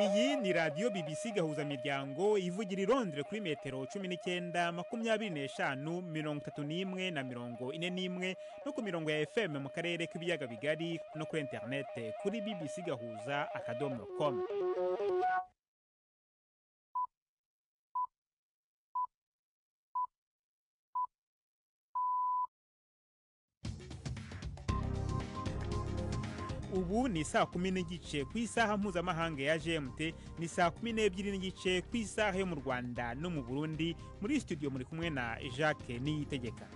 iyi ni radiyo bibisi gahuzamiryango ivugira i Londres kuri metero cumi n'icyenda makumyabiri n'eshanu mirongo itatu n'imwe na mirongo ine n'imwe no ku mirongo ya fm mu karere k'ibiyaga bigari no kuri interinete kuri bbc gahuza akadomo komu ubu ni saa kumi n'igice ku isaha mpuzamahanga ya gmt ni saa kumi n'ebyiri n'igice ku isaha yo mu rwanda no mu burundi muri studio muri kumwe na jacques niyitegeka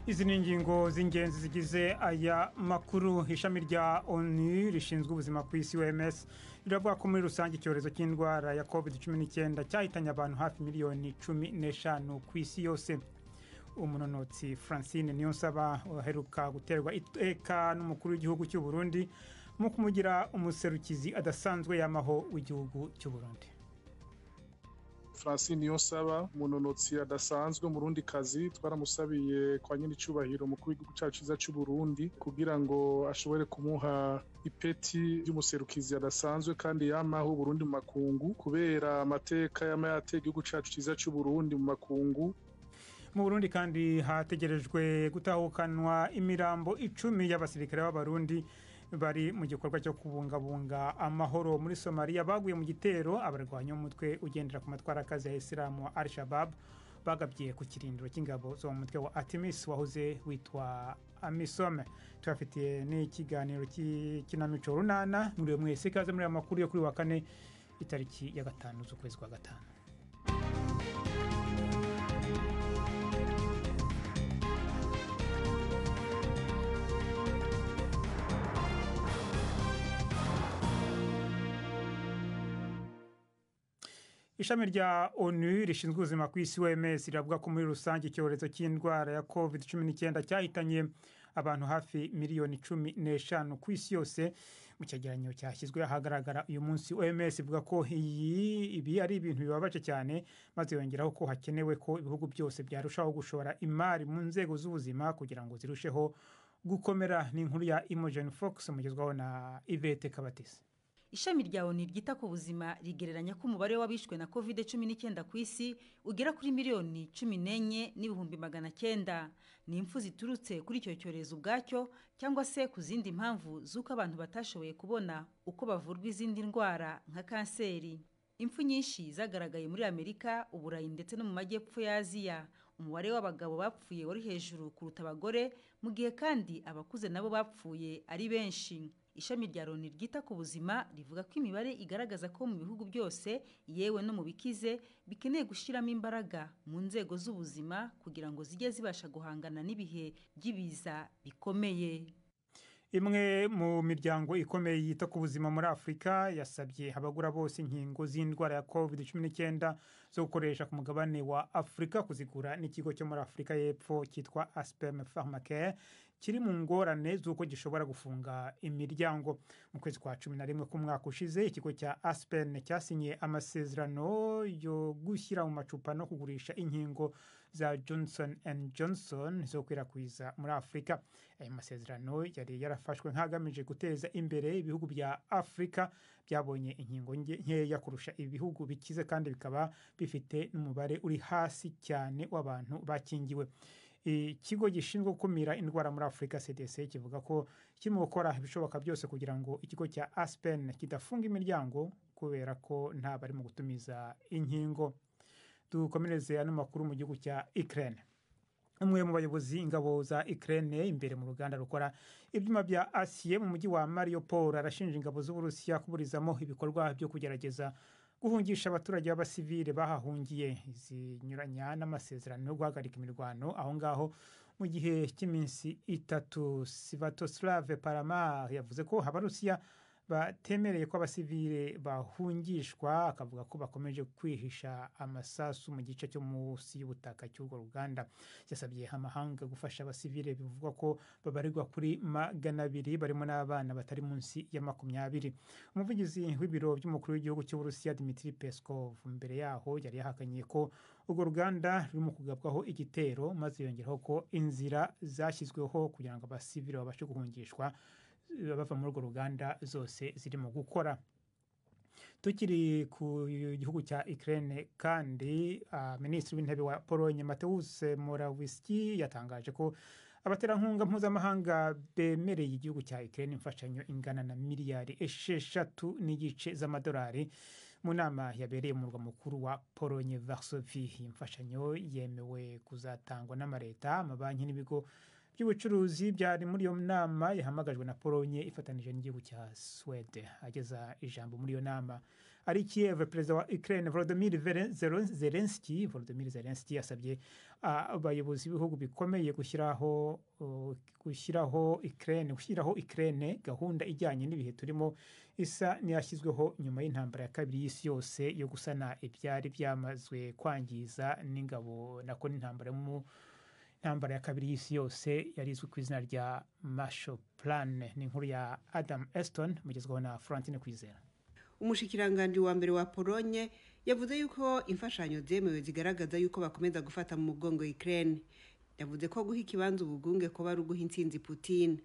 izi ni ingingo z'ingenzi zigize aya makuru ishami rya onu rishinzwe ubuzima ku isi oms riravuga ko muri rusange icyorezo cy'indwara ya covid cumi n'icyenda cyahitanye abantu hafi miliyoni cumi n'eshanu ku isi yose umunonotsi francine niyonsaba uheruka guterwa iteka n'umukuru w'igihugu cy'u Burundi mu kumugira umuserukizi adasanzwe yamaho w'igihugu cy'u Burundi francine niyonsaba umunonotsi adasanzwe umurundi kazi twaramusabiye kwa nyir'icyubahiro umukuru w'igihugu cyacu cyiza cy'u Burundi kugira ngo ashobore kumuha ipeti ry'umuserukizi adasanzwe kandi yamaho Burundi mu makungu kubera amateka yama yateye igihugu cyacu cyiza cy'u Burundi mu makungu mu burundi kandi hategerejwe gutahukanwa imirambo icumi y'abasirikare b'abarundi bari mu gikorwa cyo kubungabunga amahoro muri somaliya baguye mu gitero abarwanya umutwe ugendera ku matwara akazi ya isilamu wa al shabab bagabye ku kirindiro cy'ingabo zo mu mutwe wa atimis wahoze witwa amisome tubafitiye n'ikiganiro cy'ikinamico runana muri uyu mwese ikaze muri aya makuru yo kuri wa kane itariki ya gatanu z'ukwezi kwa gatanu ishami rya onu rishinzwe ubuzima ku isi oms riravuga ko muri rusange icyorezo cy'indwara ya covid cumi n'icyenda cyahitanye abantu hafi miliyoni cumi n'eshanu ku isi yose mu cyegeranyo cyashyizwe ahagaragara uyu munsi oms ivuga ko ibi ari ibintu bibabaje cyane maze yongeraho ko hakenewe ko ibihugu byose byarushaho gushora imari mu nzego z'ubuzima kugira ngo zirusheho gukomera ni inkuru ya imogeni fox mugezwaho na ivete kabatisi ishami rya onu ryita ku buzima rigereranya ko umubare w'abishwe na covid cumi n'icyenda ku isi ugera kuri miliyoni cumi n'enye n'ibihumbi magana cyenda ni impfu ziturutse kuri icyo cyorezo ubwacyo cyangwa se ku zindi mpamvu z'uko abantu batashoboye kubona uko bavurwa izindi ndwara nka kanseri impfu nyinshi zagaragaye muri amerika uburayi ndetse no mu majyepfo ya aziya umubare w'abagabo bapfuye wari hejuru kuruta abagore mu gihe kandi abakuze nabo bapfuye ari benshi ishami rya loni ryita ku buzima rivuga ko imibare igaragaza ko mu bihugu byose yewe no mu bikize bikeneye gushyiramo imbaraga mu nzego z'ubuzima kugira ngo zijye zibasha guhangana n'ibihe by'ibiza bikomeye imwe mu miryango ikomeye yita ku buzima muri afurika yasabye abagura bose inkingo z'indwara ya covid cumi n'icyenda zo gukoresha ku mugabane wa afurika kuzigura n'ikigo cyo muri afurika y'epfo cyitwa asperme pharmacare kiri mu ngorane z'uko gishobora gufunga imiryango mu kwezi kwa cumi na rimwe k'umwaka ushize ikigo cya aspen cyasinyiye amasezerano yo gushyira mu macupa no kugurisha inkingo za johnson and johnson zo gukwirakwiza muri afurika ayo masezerano yari yarafashwe nk'agamije guteza imbere ibihugu bya afurika byabonye inkingo nkeya kurusha ibihugu bikize kandi bikaba bifite n'umubare uri hasi cyane w'abantu bakingiwe ikigo gishinzwe gukumira indwara muri afurika cdc kivuga ko kirimo gukora ibishoboka byose kugira ngo ikigo cya aspen kidafunga imiryango kubera ko nta barimo gutumiza inkingo dukomereze ano makuru mu gihugu cya ikirere umwe mu bayobozi ingabo za ikirere imbere mu ruganda rukora ibyuma bya asiye mu mujyi wa mariopol arashinja ingabo z'uburusiya kuburizamo ibikorwa byo kugerageza guhungisha abaturage b'abasivile bahahungiye zinyuranya n'amasezerano yo guhagarika imirwano aho ngaho mu gihe cy'iminsi itatu sivatoslave parama yavuze ko abarusiya batemereye ko abasivile bahungishwa akavuga ko bakomeje kwihisha amasasu mu gice cyo munsi y'ubutaka cy'urwo ruganda yasabye amahanga gufasha abasivile bivugwa ko babarirwa kuri magana abiri barimo n'abana batari munsi ya makumyabiri umuvugizi w'ibiro by'umukuru w'igihugu cy'uburusiya dimitri peskov mbere yaho yari yahakanye ko urwo ruganda rurimo kugabwaho igitero maze yongeraho ko inzira zashyizweho kugira ngo abasivile babashe guhungishwa bava muri urwo ruganda zose zirimo gukora tukiri ku gihugu cya Ukraine kandi uh, minisitiri w'intebe wa Pologne Mateusz Morawiecki yatangaje ko abaterankunga mpuzamahanga bemereye igihugu cya Ukraine imfashanyo ingana na miliyari esheshatu n'igice z'amadolari mu nama yabereye mu murwa mukuru wa Pologne Varsovie iyi mfashanyo yemewe kuzatangwa n'amareta amabanki n'ibigo by'ubucuruzi byari muri iyo nama yahamagajwe na Pologne ifatanije n'igihugu cya Swede ageza ijambo muri iyo nama ari Kiev perezida wa Ukraine Volodymyr Veren- Zelen- Zelensky Volodymyr Zelensky yasabye ah, abayobozi b'ibihugu bikomeye gushyiraho uh, gushyiraho Ukraine gushyiraho Ukraine gahunda ijyanye n'ibihe turimo isa n'iyashyizweho nyuma y'intambara ya kabiri y'isi yose yo gusana ibyari byamazwe kwangiza n'ingabo nako n'intambara yo mu intambara ya kabiri y'isi yose yari izwi ku izina rya Marshall Plan ni inkuru ya Adam Eston mugezweho na Francine Kwizera umushikiranganji wa mbere wa polonye yavuze yuko imfashanyo zemewe zigaragaza yuko bakomeza gufata mu mugongo ukraine yavuze ko guha ikibanza ubugunge kuba ari uguha intsinzi putin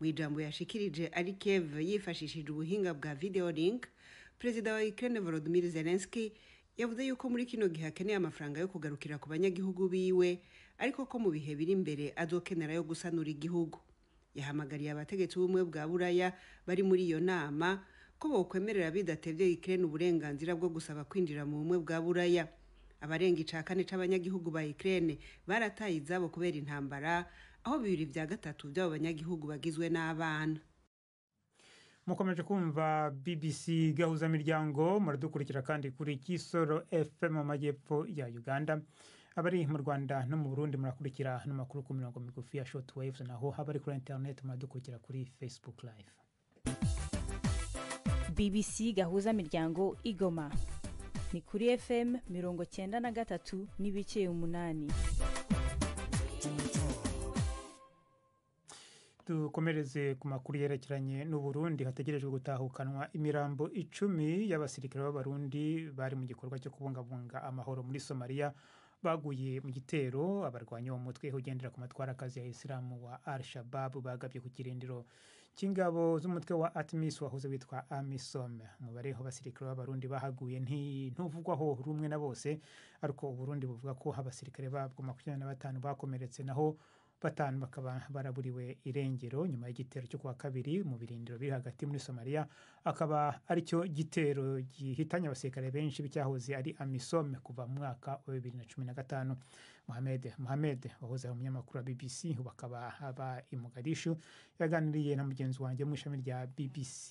mu ijambo yashikirije ari kev yifashishije ubuhinga bwa video link perezida wa ukraine volodymyr zelensky yavuze yuko muri kino gihe akeneye amafaranga yo kugarukira ku banyagihugu biwe ariko ko mu bihe biri imbere azokenera yo gusanura igihugu yahamagariye abategetsi b'ubumwe bwa buraya bari muri iyo nama ko bokwemerera bidatebye ukraine uburenganzira bwo gusaba kwinjira mu bumwe bwa buraya abarenga ica kane c'abanyagihugu ba ukraine barataye izabo kubera intambara aho bibiri vya gatatu vy'abo banyagihugu bagizwe n'abana mukomeje kumva bbc gahuzamiryango muradukurikira kandi kuri kisoro fm mu majyepfo ya uganda abari mu rwanda no mu burundi murakurikira n'amakuru ku mirongo migufi ya short waves naho abari kuri internet muradukurikira kuri facebook live bbc gahuza miryango igoma ni kuri fm mirongo cyenda na gatatu n'ibice umunani dukomereze ku makuru yerekeranye n'uburundi hategerejwe gutahukanwa imirambo icumi y'abasirikare b'abarundi bari mu gikorwa cyo kubungabunga amahoro muri somaliya baguye mu gitero abarwanya uwo mutwe ugendera ku matwara akazi ya isilamu wa al shababu bagabye ku kirindiro cy'ingabo z'umutwe wa atmis wahoze witwa amisom umubare w'abasirikare b'abarundi bahaguye nti- ntuvugwaho rumwe na bose ariko uburundi buvuga ko abasirikare babwo makumyabiri na batanu bakomeretse naho batanu bakaba baraburiwe irengero nyuma y'igitero cyo kuwa kabiri mu birindiro biri hagati muri somaliya akaba aricyo gitero gihitanye abasirikare benshi b'icyahoze ari amisome kuva mu mwaka wa bibiri na cumi na gatanu mohamed mohamed wahoze ari umunyamakuru wa bbc ubu akaba aba i mogadishu yaganiriye na mugenzi wanjye mu ishami rya bbc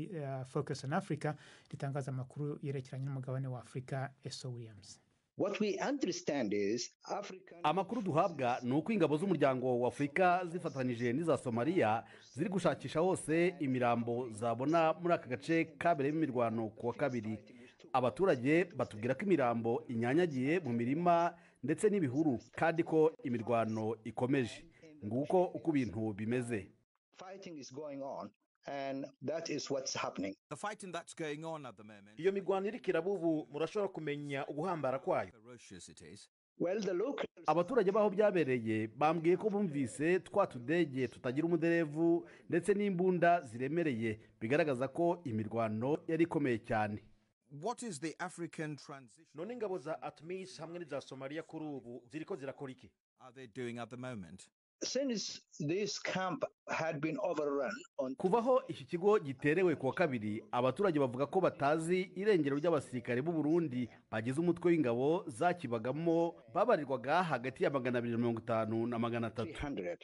eh, focus on africa ritangaza amakuru yerekeranye n'umugabane wa afurika eso williams What we understand is African amakuru duhabwa ni uko ingabo z'umuryango wa afurika zifatanyije n'iza somaliya ziri gushakisha hose imirambo zabona muri aka gace kabereyemo imirwano ku wa kabiri abaturage batubwira ko imirambo inyanyagiye mu mirima ndetse n'ibihuru kandi ko imirwano ikomeje nguko uko ibintu bimeze fighting is going on, and that is what's happening. The fighting that's going on at the moment, iyo mirwano iri kirabubu murashobora kumenya uguhambara kwayo ferocious it is. Well, the local abaturage b'aho byabereye bambwiye ko bumvise twa tudege tutagira umuderevu ndetse n'imbunda ziremereye bigaragaza ko imirwano yari ikomeye cyane What is the African transition none ingabo za atmis hamwe n'iza somaliya kuri ubu ziriko zirakora iki are they doing at the moment? since this camp had been overrun on kuvaho iki kigo giterewe ku wa kabiri abaturage bavuga ko batazi irengero ry'abasirikare b'u Burundi bagize umutwe w'ingabo zakibagamo babarirwaga hagati ya magana abiri na mirongo itanu na magana atatu 300,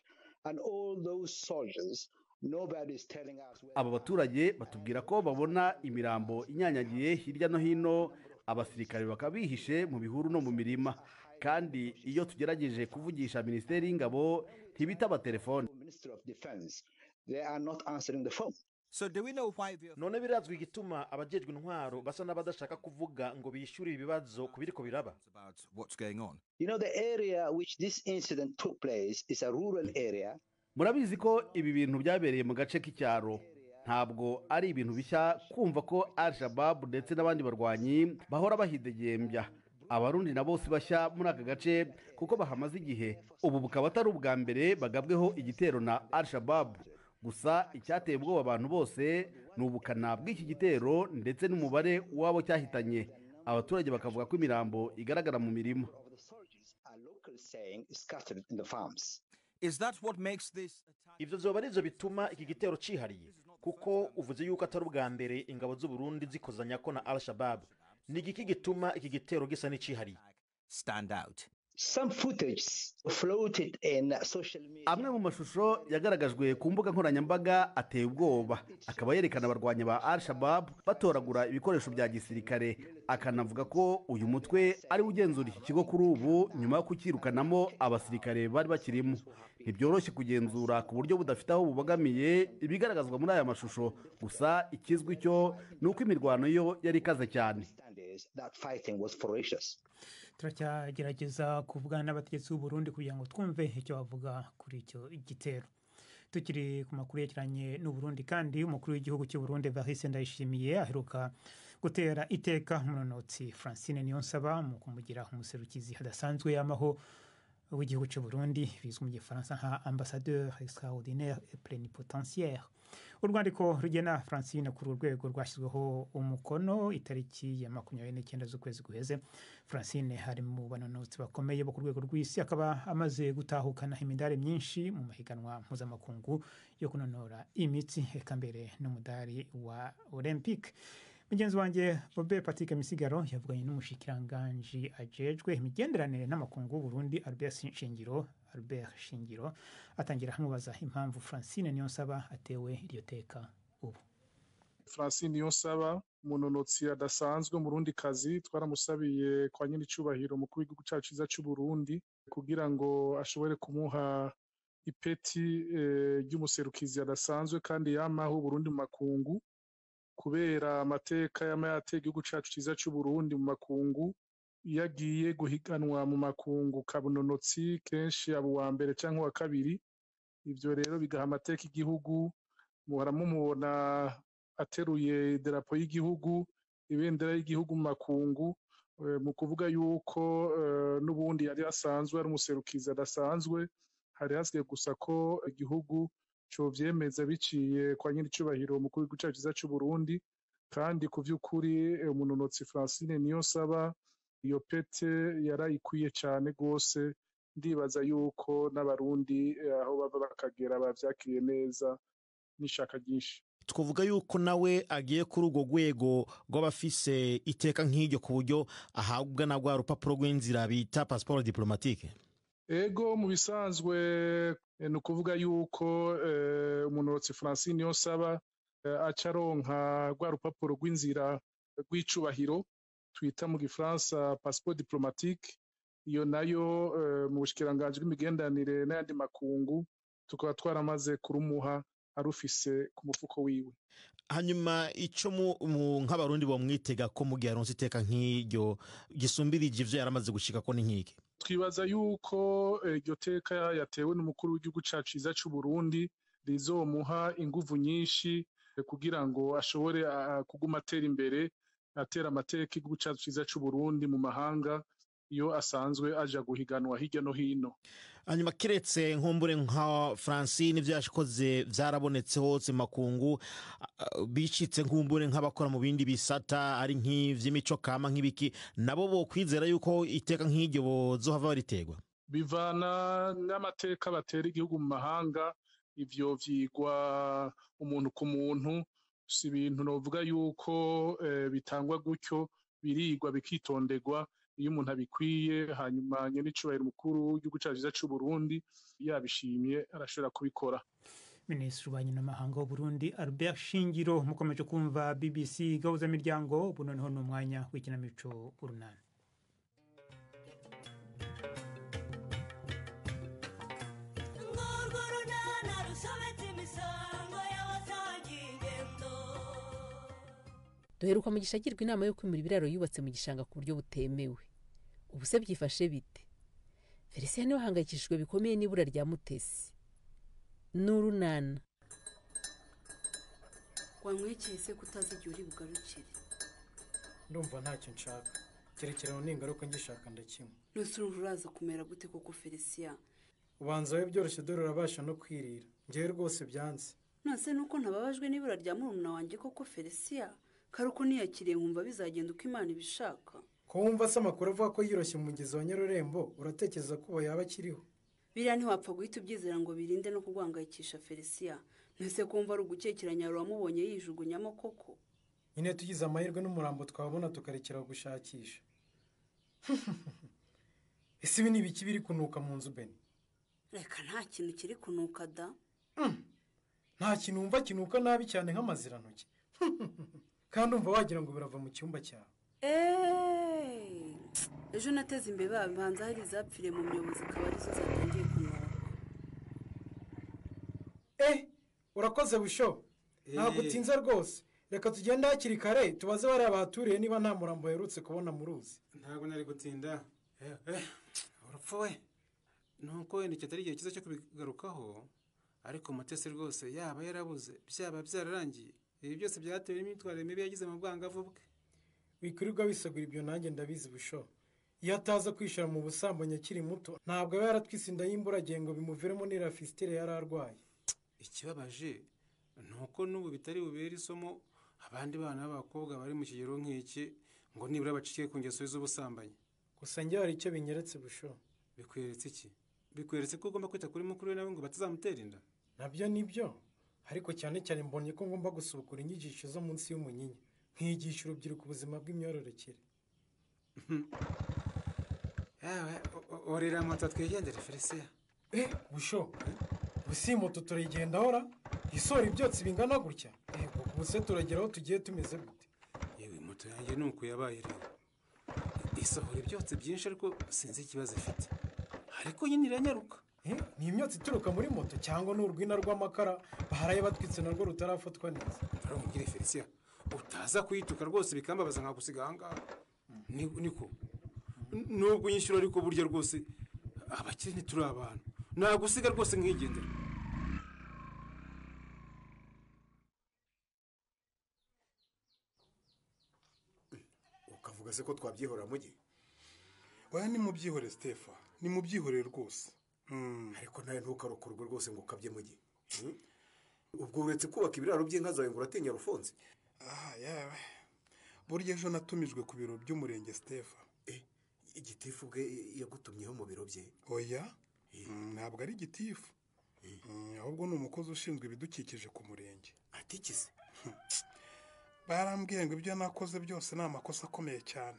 and all those soldiers, nobody's telling us. Where aba baturage batubwira ko babona imirambo inyanyagiye hirya no hino abasirikare bakaba bihishe mu bihuru no mu mirima kandi iyo tugerageje kuvugisha minisiteri y'ingabo ntibitaba telefone the Minister of Defense, they are not answering the phone. So do we know why the none birazwi igituma abajejwe intwaro basa n'abadashaka kuvuga ngo bishyure ibibazo ku biriko biraba about what's going on? You know, the area which this incident took place is a rural area. murabizi ko ibi bintu byabereye mu gace k'icyaro ntabwo ari ibintu bishya kumva ko al shababu ndetse n'abandi barwanyi bahora bahidegembya abarundi na bose bashya muri aka gace kuko bahamaze igihe ubu bukaba atari ubwa mbere bagabweho igitero na al shababu gusa icyateye ubwoba abantu bose ni ubukana bw'iki gitero ndetse n'umubare w'abo cyahitanye abaturage bakavuga ko imirambo igaragara mu mirima Is that what makes this ivyo vyoba arivyo bituma iki gitero cihariye kuko uvuze yuko atari ubwa mbere ingabo z'u Burundi zikozanyako na al shabab ni igiki gituma iki gitero gisa n'icihariye stand out? Some footage floated in social media. amwe mu mashusho yagaragajwe ku mbuga nkoranyambaga ateye ubwoba akaba yerekana abarwanyi ba al shabab batoragura ibikoresho bya gisirikare akanavuga ko uyu mutwe ari we ugenzura iki kigo kuri ubu nyuma yo kucyirukanamo abasirikare bari bakirimo ntibyoroshye kugenzura ku buryo budafite aho bubogamiye ibigaragazwa muri aya mashusho gusa ikizwi cyo ni uko imirwano yo yari ikaze cyane understand is that fighting was ferocious. turacyagerageza kuvugana n'abategetsi b'u Burundi kugira ngo twumve icyo bavuga kuri icyo gitero tukiri ku makuru yerekeranye n'u Burundi kandi umukuru w'igihugu cy'u Burundi Evariste Ndayishimiye aheruka gutera iteka umunonotsi Francine Niyonsaba mu kumugira umuserukizi hadasanzwe y'amaho w'igihugu cy'u Burundi bizwi mu gifaransa nka ambassadeur extraordinaire et plénipotentiaire urwandiko rugena francine kuri uru rwego rwashyizweho umukono itariki ya makumyabiri n'icyenda z'ukwezi guheze francine hari mu banonotsi bakomeye bo ku rwego rw'isi akaba amaze gutahukana imidari myinshi mu mahiganwa mpuzamakungu yo kunonora imitsi reka mbere n'umudari wa olympique mugenzi wanjye bobe patrick misigaro yavuganye n'umushikiranganji ajejwe imigenderanire n'amakungu y'u burundi albert shingiro albert shingiro atangira amubaza impamvu francine niyonsaba atewe iryo teka ubu francine niyonsaba umunonotsi adasanzwe umurundi kazi twaramusabiye kwa nyir'icyubahiro umukuru w'igihugu cyacu cyiza cy'u burundi kugira ngo ashobore kumuha ipeti eh, ry'umuserukizi adasanzwe kandi yamaho uburundi mu makungu kubera amateka y'amayateka igihugu cyacu cyiza cy'u Burundi mu makungu iyo agiye guhiganwa mu makungu kabunonotsi kenshi aba uwa mbere cyangwa uwa kabiri ibyo rero bigaha amateka igihugu muramumubona ateruye idarapo y'igihugu ibendera ry'igihugu mu makungu eh, mu kuvuga yuko eh, n'ubundi yari asanzwe ari umuserukizi adasanzwe hari hasigaye gusa ko igihugu covyemeza biciye kwa nyir'icyubahiro umukuru w'igihugu cyacu cyiza cy'u Burundi kandi ku vy'ukuri eh, umunonotsi Francine Niyonsaba iyo pete yarayikwiye cyane rwose ndibaza yuko n'abarundi eh, aho bava bakagera bavyakiriye neza n'ishaka ryinshi twavuga yuko nawe agiye kuri urwo rwego rw'abafise iteka nk'iryo ku buryo ahabwa na rwa rupapuro rw'inzira bita pasiporo diporomatike ego mu bisanzwe eh, ni ukuvuga yuko eh, umunonotsi francine yosaba eh, aca aronka rwa rupapuro rw'inzira rw'icubahiro twita mu gifaransa pasiporo diporomatike iyo nayo eh, mu bushikiranganji bw'imigenderanire n'ayandi makungu tukaba twaramaze kurumuha arufise ku mufuko wiwe hanyuma icyo mu- mu- nk'abarundi bamwitega ko mu gihe aronse iteka nk'iryo gisumbirije ivyo yaramaze gushika ko ni nk'iki twibaza yuko eh, iryo teka yatewe n'umukuru w'igihugu cyacu cyiza cy'u Burundi rizomuha inguvu nyinshi eh, kugira ngo ashobore ah, kuguma atera imbere atera amateka igihugu cyacu cyiza cy'u Burundi mu mahanga iyo asanzwe aja guhiganwa hirya no hino hanyuma kiretse nkumbure nka francine ibyo yakoze byarabonetse hose mu makungu a- a- bicitse nkumbure nk'abakora mu bindi bisata ari nk'ivy'imico kama nk'ibiki nabo bokwizera yuko iteka nk'iryo bozohava baritegwa bivana n'amateka batera igihugu mu mahanga ivyo vyigwa umuntu ku muntu si ibintu novuga yuko eh, bitangwa gutyo birigwa bikitonderwa iyo umuntu abikwiye hanyuma nyenicubahiro mukuru w'igihugu cyacu cyiza cy'u Burundi yabishimye arashobora kubikora minisitiri w'ububanyi n'amahanga w'u Burundi albert shingiro mukomeje kumva bbc gahuzamiryango ubu noneho ni umwanya w'ikinamico urunani duheruka mu gishagirwa inama yo kwimura ibiraro yubatse mu gishanga ku buryo butemewe ubu se byifashe bite felicien niwe ahangayikishijwe bikomeye n'ibura rya mutesi n'urunana wamwekeye se ko utazi igihe uri bugarukire ndumva ntacyo nshaka cyerekerano n'ingaruka ngishaka ndakimwe nonse urumva uraza kumera gute koko felisiya ubanza we byoroshye dore urabasha no kwirira ngewe rwose byanze nonese nuko ntababajwe n'ibura rya murumuna wanjye koko felisiya kare uko niyakiriye nkumva bizagenda uko imana ibishaka ko wumva se amakuru avuga ko yoroshye umugezi wa nyarurembo uratekereza ko ubu yaba akiriho biriya ntiwapfa guhita ubyizera ngo birinde no kugwangayikisha felisiya ntese kumva ari ugukekeranya wamubonye yijugunyamo koko nyine tugize amahirwe n'umurambo twabona tukarekera gushakisha ese ibi ni ibiki biri kunuka mu nzu beni reka nta kintu kiri kunuka da nta kintu wumva kinuka nabi cyane nk'amazirantoki kandi umva wagira ngo birava mu cyumba cyawe eeeeeee ejo nateze imbeba bibanza hari izapfiriye mu muyobozi akaba arizo zatangiye kunuka urakoze busho ntabwo utinze rwose reka tugende hakiri kare tubaze bariya bahaturiye niba nta murambo baherutse kubona mu ruzi ntabwo nari gutinda Eh, eh, urupfu we nuko wenda iki atari igihe cyiza cyo kubigarukaho ariko mutesi rwose yaba yarabuze byaba byararangiye ibi byose byatewe n'imyitwarire mibi yagize mu bwangavu bwe wikirirwa wisagura ibyo nanjye ndabizi busho iyo ataza kwishira mu busambanyi akiri muto ntabwo aba yaratwisinda y'imburagihe ngo bimuviremo n'iriya fisitire yari arwaye ikibabaje ni uko n'ubu bitari bubere isomo abandi bana b'abakobwa bari mu kigero nk'iki ngo nibura bacike ku ngeso z'ubusambanyi gusa njye hari icyo binyeretse busho bikweretse iki bikweretse ko ugomba kwita kuri mukuru we nawe ngo batazamutera inda nabyo ni byo ariko cyane cyane mbonye ko ngomba gusubukura inyigisho zo munsi y'umunyinya nkigisha urubyiruko ubuzima bw'imyororokere yawe o- o- orera moto twigendere felisiya eh busho ubu iyi moto turayigendaho ra isora ibyotsi bingana gutya yego ubu se turagera aho tugiye tumeze gute yewe moto yanjye ni uku yabaye rero isohora ibyotsi byinshi ariko sinzi ikibazo ifite ariko nyine iranyaruka Eh, ni imyotsi ituruka muri moto cyangwa ni urwina rw'amakara baharaye batwitse narwo rutarafatwa neza umugire felisiya utaza kuyituka rwose bikambabaza nkagusiga ahangaha Ni- niko N- nubwo unyishyura ariko burya rwose abakire ntituri abantu nagusiga rwose nkigendera ukavuga se ko twabyihorera mu gihe oya nimubyihorere sitefa nimubyihorere rwose ariko nawe ntukarokorwe rwose ngo ukabye mu gihe ubwo uretse kubaka ibiraro by'inka zawe ngo uratinya rufunze aha yawe burya ejo natumijwe ku biro by'umurenge sitefa igitifu bwe yagutumyeho mu biro bye oya Mm, ntabwo ari igitifu Mm, ahubwo ni umukozi ushinzwe ibidukikije ku murenge atikize barambwiye ngo ibyo nakoze byose ni amakosa akomeye cyane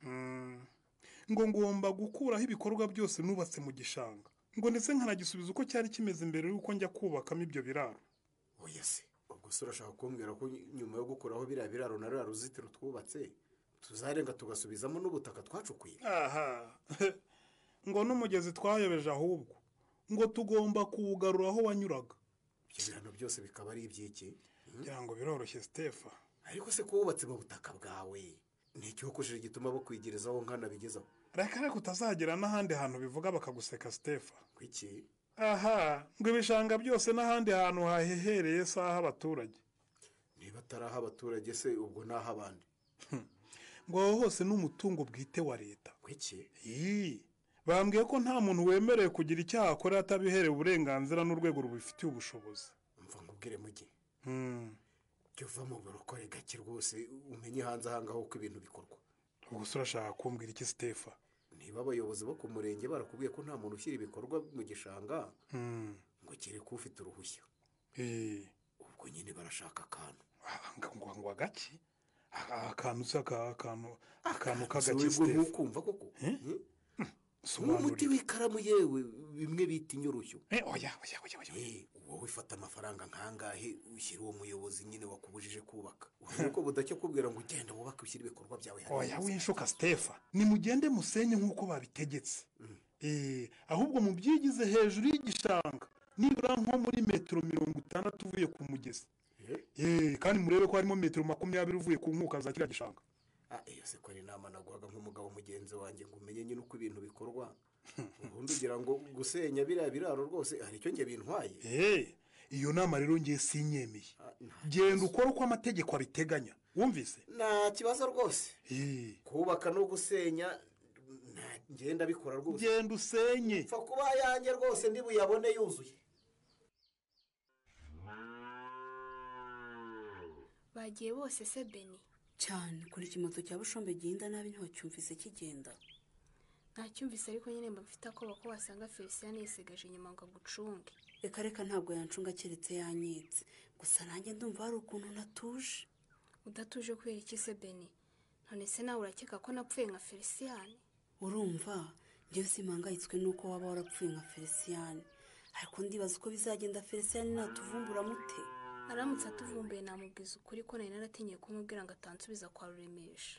Mm. ngo ngomba gukuraho ibikorwa byose nubatse mu gishanga ngo ndetse nkanagisubiza uko cyari kimeze mbere y'uko njya kubakamo ibyo biraro oya se ubwo se urashaka kumbwira ko nyuma yo gukuraho biriya biraro na ruriya ruzitiro twubatse tuzarenga tugasubizamo n'ubutaka twacukuye aha ngo n'umugezi twayobeje ahubwo ngo tugomba kuwugarura aho wanyuraga ibyo birano byose bikaba ari iby'iki kugira ngo biroroshye sitefa ariko se kuwubatse mu butaka bwawe ni igihokojeje gituma bakwigerezaho nkana bigezaho reka reka utazagera n'ahandi hantu bivuga bakaguseka sitefa kwiki aha ngo ibishanga byose n'ahandi hantu hahehereye si ah'abaturage niba atari ah'abaturage se ubwo ni ah'abandi ngo aho hose ni umutungo bwite wa leta kwiki Ii, bambwiye ko nta muntu wemerewe kugira icyaha akora atabiherewe uburenganzira n'urwego rubifitiye ubushobozi mva nkubwire mu gihe Hmm, jya uva mu burokore gake rwose umenye hanze aha ngaho uko ibintu bikorwa ubwo se urashaka kumbwira iki sitefa niba abayobozi bo ku murenge barakubwiye ko nta muntu ushyira ibikorwa mu gishanga Hmm, ngo kereka ufite uruhushya ii, ubwo nyine barashaka akantu ngo ngo ngo agaki Aka- akantu se aka- akantu akantu k'agaki Siwebwe sitefa ntukumva koko Hmm? sobanurira nk'umuti w'ikaramu yewe bimwe bita inyorushyo oya oya oya oya wowe ufata amafaranga nkangahe ushyira uwo muyobozi nyine wakubujije kubaka urabona ko budacya kubwira ngo ugenda wubake ushyire ibikorwa byawe hariya oya hose. winshuka sitefa nimugende musenye nk'uko babitegetse Eh, ahubwo mubyigize hejuru y'igishanga nibura nko muri metero mirongo itandatu uvuye ku mugezi Eh, kandi murebe ko harimo metero makumyabiri uvuye ku nkuka za kiriya gishanga Ah, iyo se ko ari inama naguhaga nk'umugabo mugenzi wanjye ngo umenye nyine uko ibintu bikorwa ubundi ugira ngo gusenya biriya biraro rwose hari icyo njye bintwaye Eh, iyo nama rero ngiye sinyemeye genda ukore uko amategeko abiteganya wumvise nta kibazo rwose Eh, kubaka no gusenya nta- ngenda bikora rwose genda usenye pfa kuba yanjye rwose ndibuyabone yuzuye bagiye bose se beni cyane kuri ikimoto cya bushombe gihenda nabi ntiwacyumvise kigenda ntacyumvise ariko nyine mba mfite akoba ko wasanga felicien yisigaje inyuma ngo agucunge reka reka ntabwo yancunga keretse yanyitse gusa nanjye ndumva hari ukuntu natuje udatuje kubera iki se beni none se nawe urakeka ko napfuye nka felicien urumva njyewe simpangayitswe nuko waba warapfuye nka felicien ariko ndibaza uko bizagenda felicien natuvumbura mute aramutse atuvumbuye namubwiza ukuri ko nari naratinye kumubwira ngo atansubiza kwa ruremesha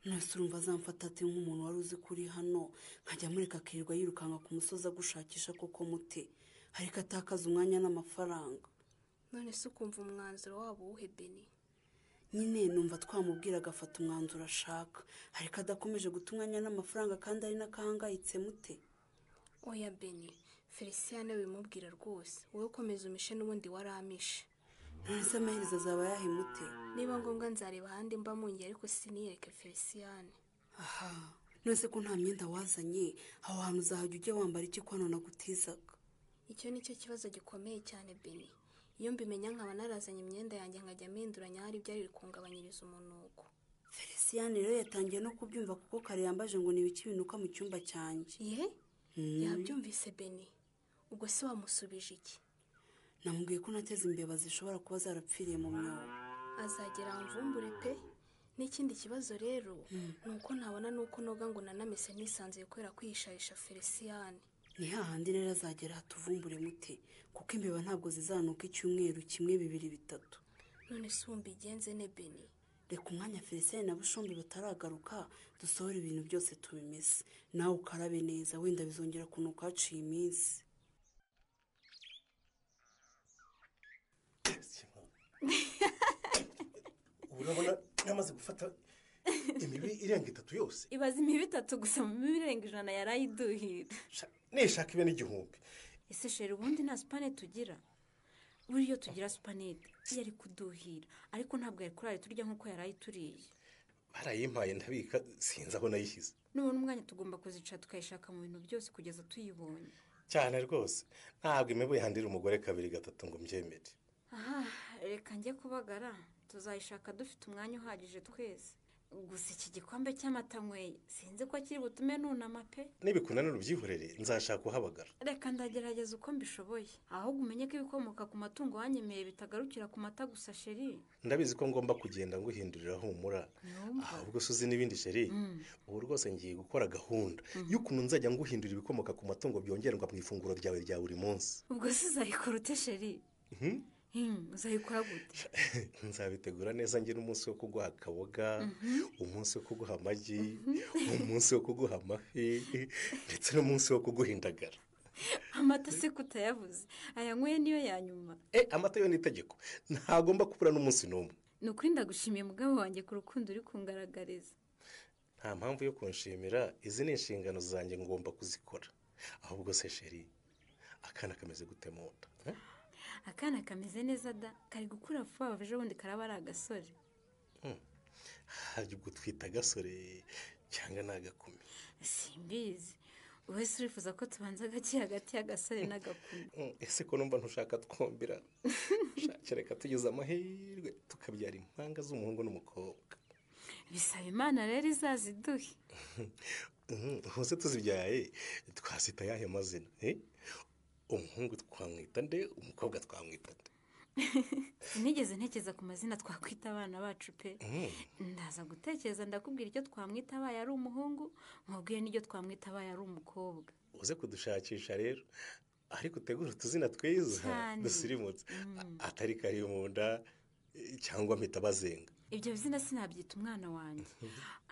nasi urumva azamfata ati nk'umuntu wari uzi kuri hano nkajya mureka akirirwa yirukanka ku musozi agushakisha koko mute ariko atakaza umwanya n'amafaranga none se ukumva umwanzuro wabo uwuhe beni nyine numva twamubwira agafata umwanzuro ashaka ariko adakomeje guta umwanya n'amafaranga kandi ari n'akahangayitse mute oya beni felicien bimubwira rwose wowe ukomeza umishe n'ubundi waramishe nonese amaherezo azaba yahemute niba ngombwa nzareba ahandi mba mungi ariko siniyereke felicien aha nonese ko nta myenda wazanye aho hantu uzahajya ujye wambara iki ko hano nagutizaga icyo ni cyo kibazo gikomeye cyane beni iyo mbimenya nkaba narazanye imyenda yanjye nkajya mpinduranya ahari byari bikungabanyiriza umunuko felicien rero yatangiye no kubyumva kuko kare yambaje ngo ni ibiki binuka mu cyumba cyanjye ye yabyumvise beni ubwo se wamusubije iki namubwiye ko nateze imbeba zishobora kuba zarapfiriye mu myobo azagera mvumbure pe n'ikindi kibazo rero ni uko ntabona n'uko noga ngo nanamese nisanzuye kubera kwihishahisha felicien ni hahandi rero azagera hatuvumbure mute kuko imbeba ntabwo zizanuka icyumweru kimwe bibiri bitatu none se wumva igenze ne beni reka umwanya felicien na bushombi bataragaruka dusohora ibintu byose tubimese nawe ukarabe neza wenda bizongera kunuka haciye iminsi ubu urabona yamaze gufata imibi irenga itatu yose ibaza imibi itatu gusa mu mibi irenga ijana yari ayiduhira nishaka ibe n'igihumbi ese sheri ubundi nta supane tugira buriya iyo tugira supanete yari kuduhira ariko ntabwo yari kurara turya nk'uko yari ayituriye barayimpaye ndabika sinzi aho nayishyize nubona umwanya tugomba kuzicara tukayishaka mu bintu byose kugeza tuyibonye cyane rwose ntabwo imibu yandira umugore kabiri gatatu ngo mbyemere aha reka njye kubagara tuzayishaka dufite umwanya uhagije twese gusa iki gikombe cy'amata nyweye sinzi ko kiri butume nunama pe nibikunanira ubyihorere nzashaka uhabagara reka ndagerageza uko mbishoboye ahubwo umenye ko ibikomoka ku matungo wanyemeye bitagarukira ku mata gusa sheri ndabizi ko ngomba kugenda nguhindurira humura ahubwo se uzi n'ibindi sheri ubu rwose ngiye gukora gahunda y'ukuntu nzajya nguhindura ibikomoka ku matungo byongerwa mu ifunguro ryawe rya buri munsi ubwo se uzayikora ute sheri uzayikora gute nzabitegura neza ngira umunsi wo kuguha akaboga umunsi wo kuguha amagi umunsi wo kuguha amafi ndetse n'umunsi wo kuguha indagara amata se kutayabuze ayanyweye niyo ya nyuma amata yo ni itegeko ntagomba kubura n'umunsi n'umwe ni ukuri ndagushimiye mugabo wanjye ku rukundo uri kungaragariza nta mpamvu yo kunshimira izi ni inshingano zanjye ngomba kuzikora ahubwo se sheri akana kameze gute mu nda akana kameze neza da kari gukura vuba vuba ejo bundi karaba ari agasore hari gutwita agasore cyangwa ni agakumi simbizi wese urifuza ko tubanza gake hagati y'agasore n'agakumi ese ko numva ntushaka twombira reka tugize amahirwe tukabyara impanga z'umuhungu n'umukobwa bisaba imana rero izaziduhe hose tuzibyaye twazita ayahe mazina umuhungu twamwita nde umukobwa twamwita nde sinigeze ntekereza ku mazina twakwita abana bacu pe ndaza gutekereza ndakubwira icyo twamwita abaye ari umuhungu nkubwiye n'icyo twamwita abaye ari umukobwa uze kudushakisha rero ariko utegura utuzina twiza dusirimutse atari kari mu nda cyangwa mpita bazenga ibyo bizina sinabyita umwana wanjye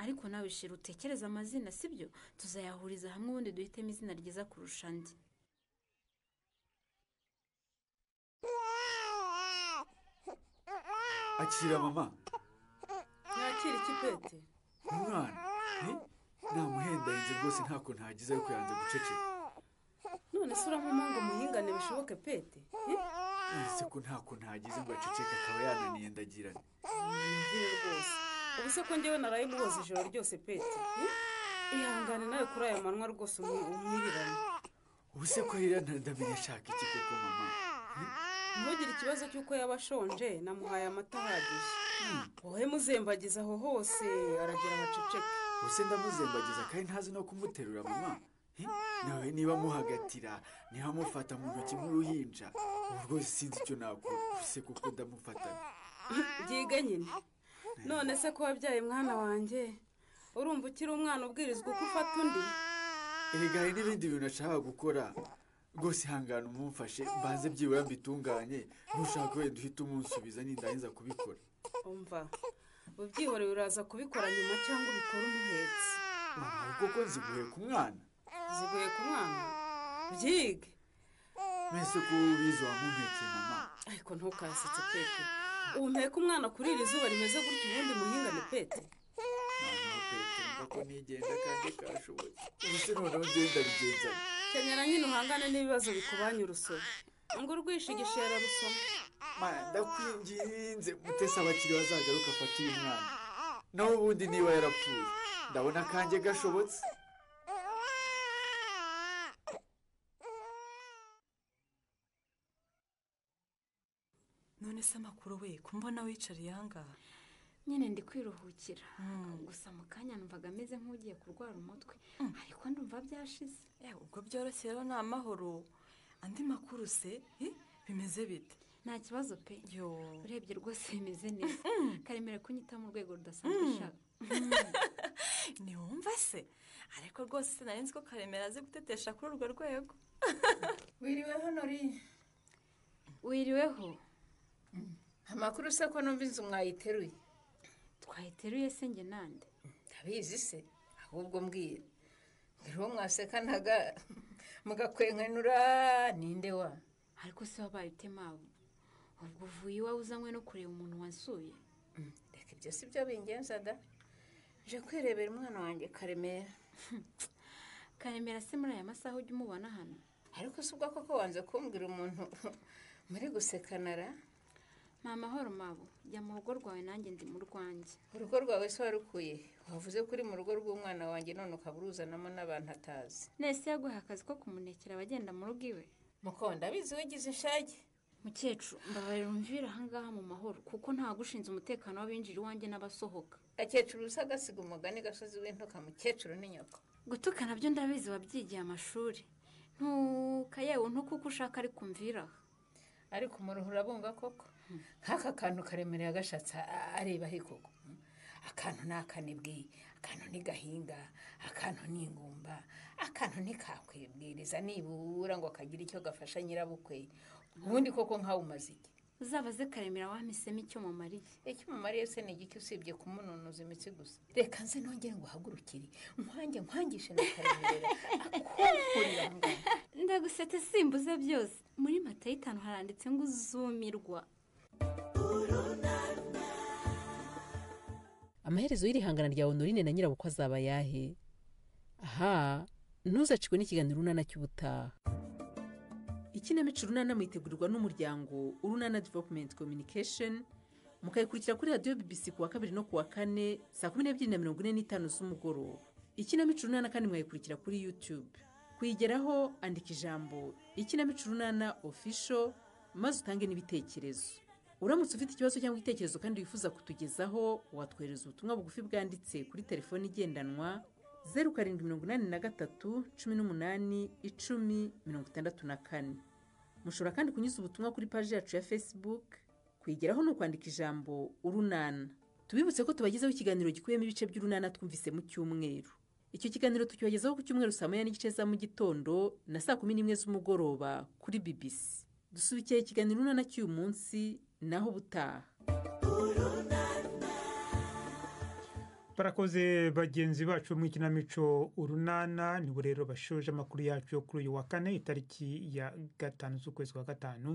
ariko nawe shira utekereze amazina sibyo tuzayahuriza hamwe ubundi duhitemo izina ryiza kurusha andi akira mama ntakira ikipete umwana namuhendahinze rwose ntako ntagize ariko yanze guceceka none se urabona ngo umuhingane bishoboke pete ese ko ntako ntagize ngo aceceke akaba yananiye ndagirane ntibyire rwose ubu se ko ngewe naraye muboze ijoro ryose pete ihangane nawe kuri aya manwa rwose umwirirane ubu se ko rero ndamenye ashaka iki koko mama ntugire ikibazo cy'uko yaba ashonje namuhaye amata ahagije wowe muzembagiza aho hose aragira haceceke ubuse ndamuzembagiza kandi ntazi no kumuterura mama He? nawe niba muhagatira niba mufata mu ntoki nk'uruhinja ubu rwose sinzi icyo nakora ubuse kuko ndamufatana byiga nyine none se ko wabyaye mwana wanjye urumva ukiri umwana ubwirizwa uko ufata undi erega hari n'ibindi bintu nashaka gukora rwose ihangane umumfashe mbanze byibura mbitunganye ntushake wenda uhita umunsubiza nindangiza kubikora umva ubyihoreye uraza kubikora nyuma cyangwa ubikora umuhetse Mama, kuko nziguhe ku mwana ziguye ku mwana byige mbese ko ubizi wamumpekeye mama ariko ntukasetse pete umpeka umwana kuri iri zuba rimeze gutya ubundi muhingane pete noneho pete mva ko nigenda kandi kashoboye ubuse noneho ngenda bigenzanye kenyera nyine uhangane n'ibibazo bikubanye urusoro ngo urwishigishe yararusoma mana ndakwinginze mutese abakiri bazagaruka afate uyu mwana naho ubundi niba yarapfuye ndabona akanjye gashobotse none se amakuru we kumbona wicariye ahangaha nyine ndi kwiruhukira gusa mu kanya numvaga ameze nk'ugiye kurwara umutwe ariko ndumva byashize Eh, ubwo byoroshye rero ni amahoro andi makuru se eh, bimeze bite nta kibazo pe yo urebye rwose bimeze neza karemera kunyita mu rwego rudasanzwe ushaka ntiwumva se ariko rwose sinari nzi ko karemera azi gutetesha kuri urwo rwego wiriweho nori wiriweho amakuru se ko numva inzu mwayiteruye twayiteruye se njye nande ndabizi se ahubwo mbwira mbere uwo mwasekanaga mugakwenkanura ninde wa ariko se wabaye utemabu ubwo uvuye iwawe uzanywe no kureba umuntu wasuye reka ibyo si byo bingenza da nje kwirebera umwana wanjye karemera karemera se muri aya masaha ujya umubona hano ariko si ubwo koko wanze kumbwira umuntu muri gusekanara ni amahoro mabo jya mu rugo rwawe nanjye ndi mu rwanjye urugo rwawe se warukuye wavuze ko uri mu rugo rw'umwana wanjye none ukaba uruzanamo n'abantu atazi nese yaguhaye akazi ko kumunekera abagenda mu rugo iwe mukonda abizi wigize inshage mukecuru mbabarira umvira ahangaha mu mahoro kuko nta gushinze umutekano w'abinjira iwanjye n'abasohoka gakecuru usa agasiga umugani gasozi w'intuka mukecuru ni nyoko gutuka nabyo ndabizi wabyigiye amashuri ntuka yewe ntuka uko ushaka ariko umviraho ariko umuruhu urabumva koko nk'aka kantu karemereye agashatsi areba he koko akantu ni akanebwe akantu ni gahinga akantu ni ingumba akantu ni kakwibwiriza nibura ngo kagire icyo gafasha nyirabukwe ubundi koko nkawe umaze iki uzabaze karemera wamisemo icyo mumariye icyo umumariye se ni igiki usibye kumununuza imitsi gusa reka nze nongere ngo uhagurukire nkange nkangishe na karemera akukurira aho ngaho ndagusete simbuze byose muri mata y'itanu haranditse ngo uzumirwa amaherezo y'irihangana rya honorine na nyirabukwe azaba ayahe aha ntuzacikwe n'ikiganiro urunana cy'ubutaha ikinamico runana mwitegurirwa n'umuryango urunana developumenti kominikesheni mukayikurikira kuri radiyo bibisi ku wa kabiri no ku wa kane saa kumi n'ebyiri na mirongo ine n'itanu z'umugoroba ikinamico urunana kandi mwayikurikira kuri yutube kuyigeraho andika ijambo ikinamico urunana ofisho maze utange n'ibitekerezo uramutse ufite ikibazo cyangwa igitekerezo kandi wifuza kutugezaho watwohereza ubutumwa bugufi bwanditse kuri telefoni igendanwa zeru karindwi mirongo inani na gatatu cumi n'umunani icumi mirongo itandatu na kane mushobora kandi kunyuza ubutumwa kuri paji yacu ya facebook kuyigeraho ni ukwandika ijambo urunana tubibutse ko tubagezaho ikiganiro gikubiyemo ibice by'urunana twumvise mu cyumweru icyo kiganiro tukibagezaho ku cyumweru saa moya n'igice za mu gitondo na saa kumi n'imwe z'umugoroba kuri bbc dusubikiye ikiganiro urunana cy'uyu munsi naho ubutaha barakoze bagenzi bacu mu ikinamico urunana nibo rero bashoje amakuru yacu yo kuri uyu wa kane itariki ya gatanu z'ukwezi kwa gatanu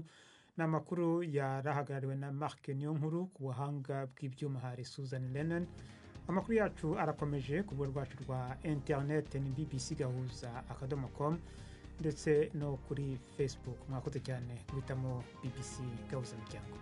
ni amakuru yarahagarariwe na marc niyonkuru ku buhanga bw'ibyuma hari susan lennon amakuru yacu arakomeje ku rubuga rwacu rwa interinete ni bbc gahuza akadomo com ndetse no kuri facebook mwakoze cyane guhitamo bbc gahuza miryango